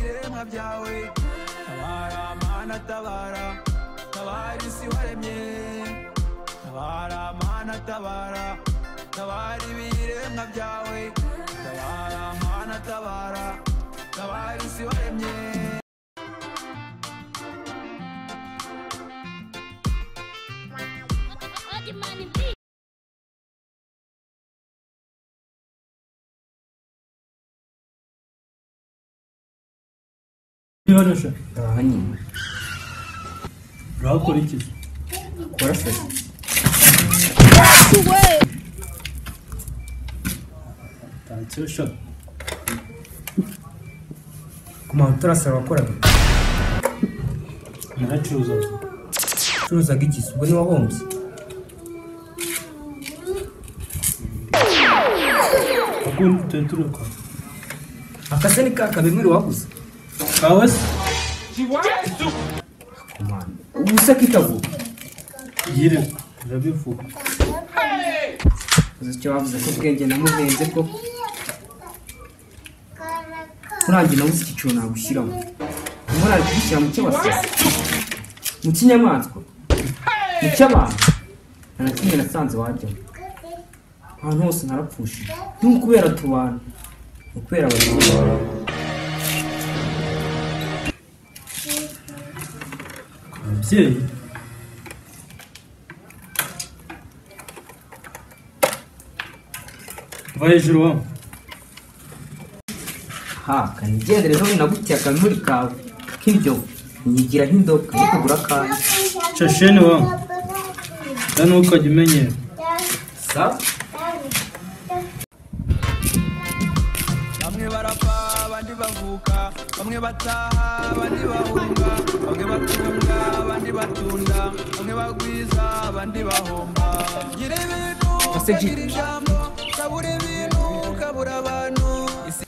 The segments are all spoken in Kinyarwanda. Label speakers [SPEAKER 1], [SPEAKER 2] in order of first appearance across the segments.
[SPEAKER 1] byawe tabara mana tabara tabara isi waremye tabara mana tabara tabara ibiremwa byawe tabara mana tabara tabara isi waremye
[SPEAKER 2] Adi money, please.
[SPEAKER 3] Yoroshe
[SPEAKER 4] Aha nyine
[SPEAKER 3] urakora iki
[SPEAKER 4] kora feza
[SPEAKER 3] tansiyo shot
[SPEAKER 4] kumara turasaba wakoraga
[SPEAKER 3] naracuruza
[SPEAKER 4] ucuruzaga iki ubwo ni wahombye
[SPEAKER 3] akundi tuba turuka
[SPEAKER 4] akase ni ka kabimwira waguze
[SPEAKER 3] kawe se
[SPEAKER 4] kumara ubu se kitago
[SPEAKER 3] yire urabivuga
[SPEAKER 4] uzi icyo bavuze ko ubwenge namubenze ko urangiye nabuze icyiciro nagushyiramo umwana ari kugishyira mu cy'abasazi mu cy'inyamaswa mu cy'abantu nta na kimwe nasanze wajyamo ahantu hose narapfushije ni ukubera tubana ni ukubera abantu
[SPEAKER 3] ababyeyi va hejuru wa
[SPEAKER 4] haka nigendere zo binagutiye akamuri kawe k'ibyo nyigira nk'indobo yo kugura kandi
[SPEAKER 3] casheni wa da ntukajya umenyera
[SPEAKER 4] sawa
[SPEAKER 1] bamwe barapfa abandi bavuka bamwe bataha abandi bahunga bamwe batunga abandi batunda bamwe bagwiza abandi bahomba gira ibintu
[SPEAKER 4] Ese G.
[SPEAKER 1] ukagira ijambo kabura ibintu kabura abantu isi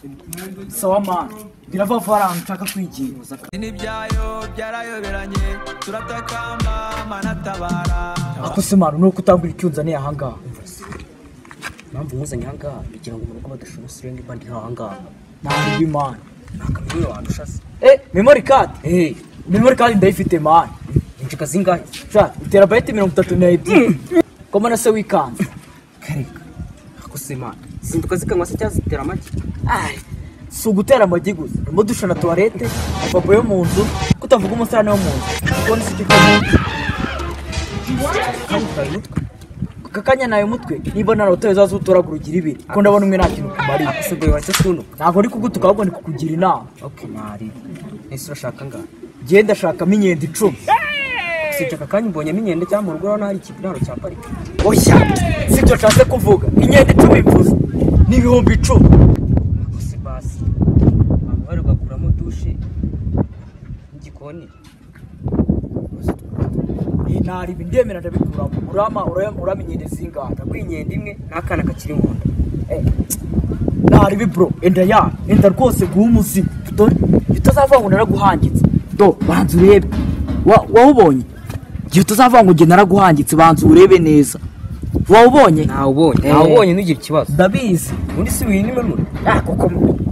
[SPEAKER 5] sawa mani biravavara nshaka kwigenza
[SPEAKER 1] ni ibyayo byarayoberanye turatakamba manatabara
[SPEAKER 5] akose mani nuko utambura icyo unzaniye ahangaha
[SPEAKER 4] impamvu muzanye ahangaha kugira ngo umuntu badashobora usirenge bandi ahangaha
[SPEAKER 5] ntabwo ibi mani
[SPEAKER 4] akamenya abantu ushase
[SPEAKER 5] eh memori kadi
[SPEAKER 4] eee
[SPEAKER 5] memori kadi ndayifite mani
[SPEAKER 4] injika zingahe
[SPEAKER 5] shati itera bayiti mirongo itatu n'ebyiri koma na se wikanze
[SPEAKER 4] kareka akose mana zinduka zikanywa se cyangwa zitera amagi
[SPEAKER 5] Ai, si ugutera amagi gusa harimo dusha na tuwarete amapapo yo mu nzu kutavuga umusarane wo mu nzu kubona isuku
[SPEAKER 4] kandi umutwe
[SPEAKER 5] aka kanya nawe mutwe niba nta rutare zazutoraga urugira ibiri kuko ndabona umwe nta kintu kumariye
[SPEAKER 4] akose bwawe wacyo tunuka
[SPEAKER 5] ntabwo ari kugutuka ahubwo ni kukugira inama
[SPEAKER 4] oke mari ese urashaka ngaha
[SPEAKER 5] genda shakamo inyenda icumi
[SPEAKER 4] usibye aka kanya mbonyemo inkende cyangwa mu rugo urabona hari ikibiraro cya parike
[SPEAKER 5] oya si byo nshatse kuvuga inyenda icumi mvuze ni ibihumbi icumi
[SPEAKER 4] akose basi ntabwo bari bwakuramo dushe n'igikoni
[SPEAKER 5] Eh, ntari ibi ndemera ndabikuramo urama urama urama inyenda zingahe
[SPEAKER 4] ndaguha inkende imwe n'akana kakiri mu nda
[SPEAKER 5] ntari ibi bro enda ya enda rwose guha umuzimu dore utazavanga ngo naraguhangitse do banza urebe Wa- wawubonye igihe utazavanga ngo njye naraguhangitse banza urebe neza wawubonye
[SPEAKER 4] ntawubonye
[SPEAKER 5] Eh.
[SPEAKER 4] ntawubonye ntugire ikibazo
[SPEAKER 5] ndabizi
[SPEAKER 4] undi si winime muri
[SPEAKER 5] Ah, kuko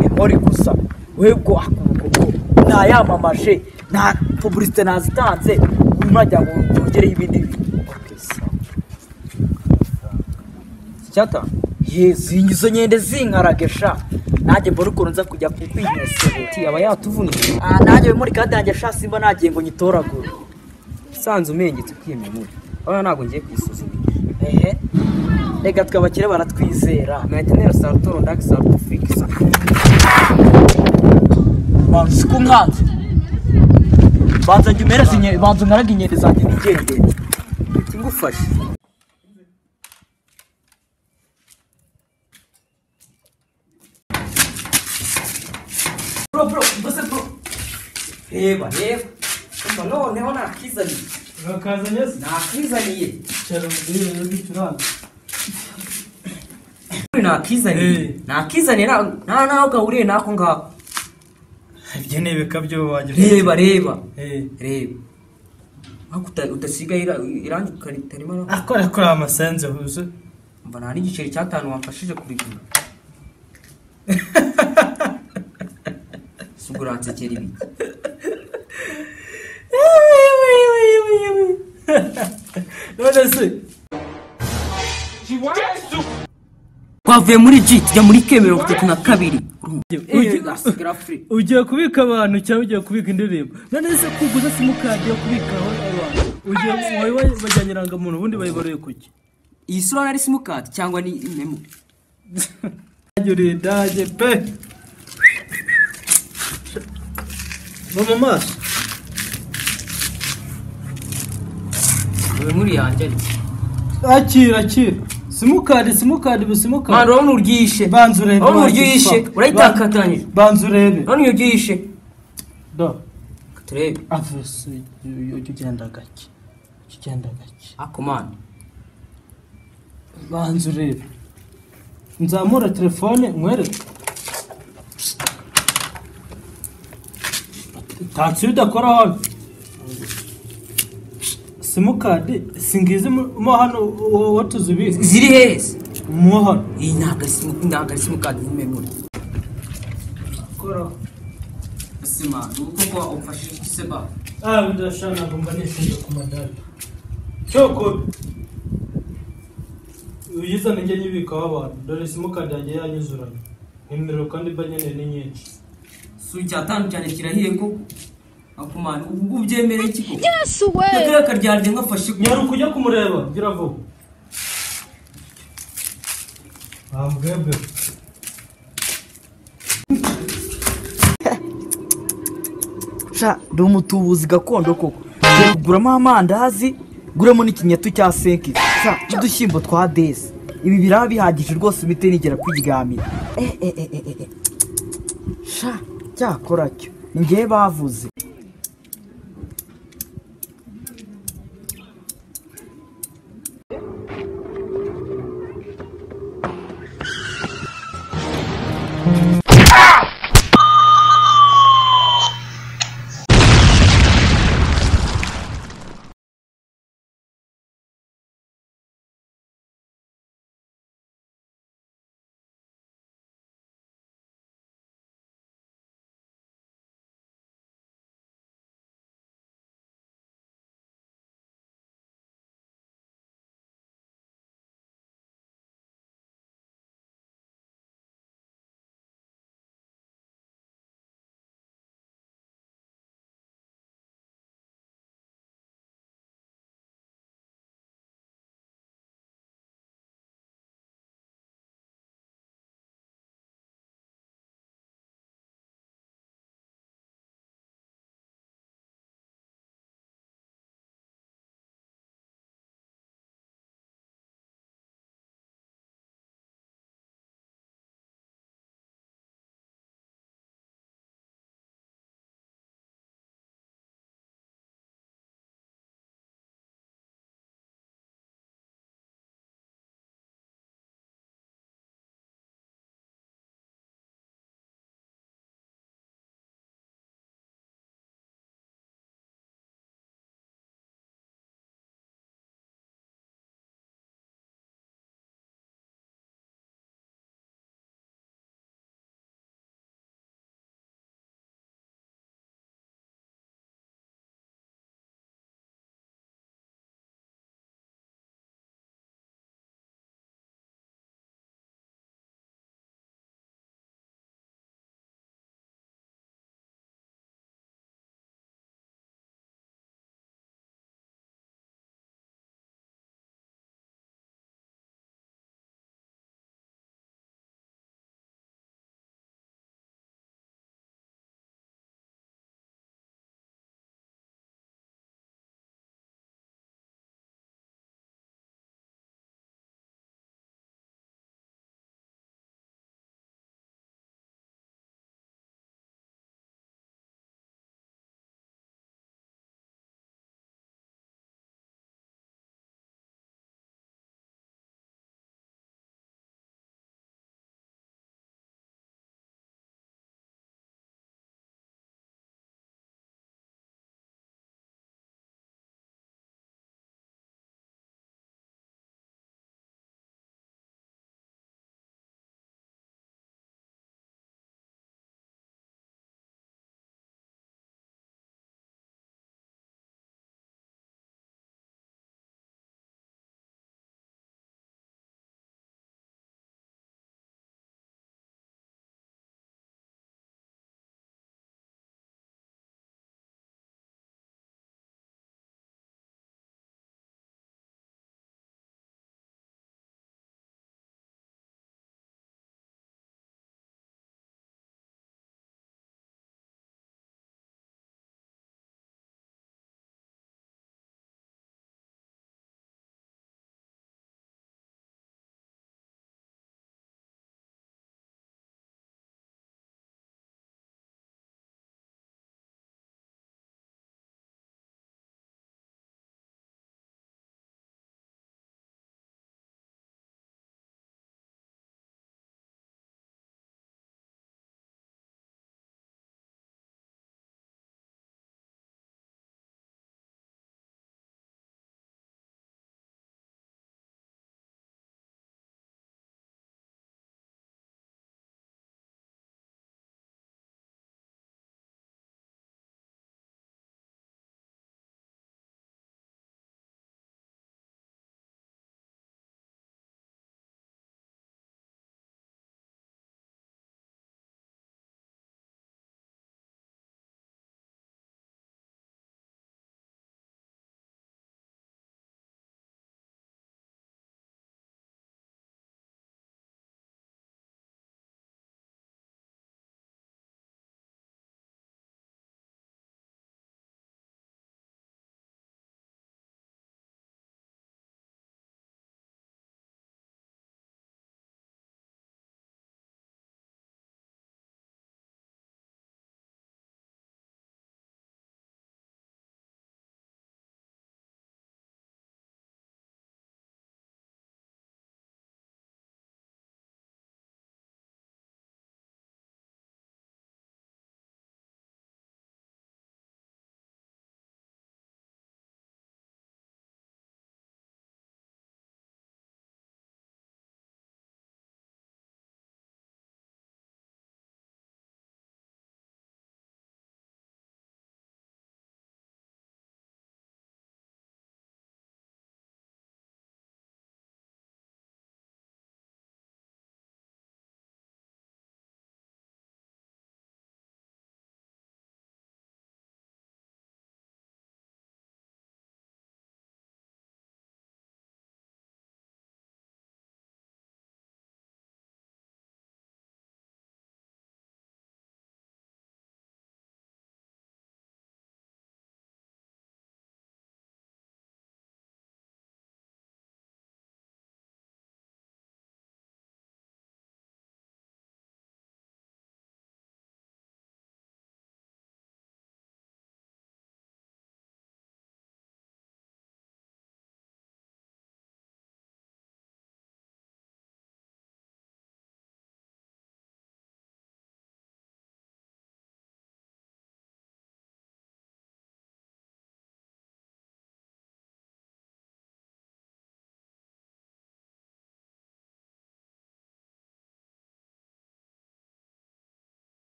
[SPEAKER 5] memori gusa webwo ntayamamaje nta publicite nazitanze murajya ngo byongereho ibindi bintu
[SPEAKER 4] icyata
[SPEAKER 5] yezi izo nkende zinkaragesha nanjye mbona ukuntu nza kujya
[SPEAKER 4] ati
[SPEAKER 5] kukwinyesebera
[SPEAKER 4] aba yatuvunije
[SPEAKER 5] Ah, nanjye memori kandi yanjye sha simba nagiye ngo nyitoragure
[SPEAKER 4] usanze umengetse kwiye memori urabona ntabwo ngiye kuyisuzuma
[SPEAKER 5] ehe reka twe abakire baratwizera
[SPEAKER 4] mayetenera sarutoro ndaki sarutu fikisa
[SPEAKER 5] banza usiku nkanze banza njye umere zinye- banza nkarage inkende zanjye nigendere
[SPEAKER 4] ikigufashe
[SPEAKER 5] bro bro mbese bro
[SPEAKER 4] reba reba umva noneho nakizaniye
[SPEAKER 3] urakazanye se
[SPEAKER 4] nakizaniye
[SPEAKER 3] cyaro mbere y'uducuranga
[SPEAKER 4] nakizaniye
[SPEAKER 3] Eh.
[SPEAKER 4] nakizaniye nta- nta naho gahuriye n'ako ngako
[SPEAKER 3] ibyo ni ibikabyo wagira
[SPEAKER 4] reba reba
[SPEAKER 3] Eh,
[SPEAKER 4] reba ariko uta- udasiga ira- irangi ritarimo na-
[SPEAKER 3] akora kuri amasenze huze
[SPEAKER 4] mva nta n'igiceri cy'atanu wamfashije kurigura si ubwo kuransekera ibiki
[SPEAKER 3] none se
[SPEAKER 4] twavuye muri G tujya muri kemero gatatu na kabiri
[SPEAKER 3] Ugiye-
[SPEAKER 4] ugasigara free
[SPEAKER 3] ugiye kubika abantu cyangwa ugiye kubika indirimbo none se kuguza simukadi yo kubikaho abantu ugiye wari wajyanye irangamuntu ubundi bayibaruye kuki
[SPEAKER 4] iyi sura nari simukadi cyangwa ni memo
[SPEAKER 3] yuriye dage pe no mu maso
[SPEAKER 4] dore muri yanjye ariko
[SPEAKER 3] akira akira simukadi simukadi ubu
[SPEAKER 4] mwana
[SPEAKER 3] simukadi
[SPEAKER 4] urabona uryishe
[SPEAKER 3] banza urebe
[SPEAKER 4] urabona
[SPEAKER 3] banza
[SPEAKER 4] uryishe
[SPEAKER 3] usa-
[SPEAKER 4] urayitakatanyije
[SPEAKER 3] banza urebe
[SPEAKER 4] urabona iyo uryishe
[SPEAKER 3] do
[SPEAKER 4] turebe
[SPEAKER 3] avese ujya ugenda gake ujya ugenda gake
[SPEAKER 4] ako mwana
[SPEAKER 3] banza urebe nzamura telefone nkwereke tatsi udakora hano simukadi singizi mu mo hano wowe wowe tuzi ubizi
[SPEAKER 4] ziri heza
[SPEAKER 3] mo hano
[SPEAKER 4] iyi ntabwo ari simu- ntabwo ari simukadi ni memori
[SPEAKER 3] koraho
[SPEAKER 4] sima ni uko kuba ufashe seba
[SPEAKER 3] ah ndashaka ntabwo mba nishinja ku madari cyoko uyiza nijye nyibikaho abantu dore simukadi yagiye yanyuzuranye nimero kandi mba nkeneye ni nyinshi
[SPEAKER 4] si icyatanu cyane kirahiye koko ako mwana ubu ngubu ubyemere iki koko
[SPEAKER 2] Yes, way.
[SPEAKER 4] yatore akaryanjye nkafashe ku-
[SPEAKER 3] nyaruka ujya kumureba gira vuba wambwebwe
[SPEAKER 5] sha ndi umutubuzi gakondo koko Turi kuguramo amandazi guremo n'ikinyatu cya senke sha n'udushyimbo twa desi ibi biraba bihagije rwose imiti nigera kwiryamira eh eh eh eh eh, eh sha cyakora cyo ni njyewe bavuze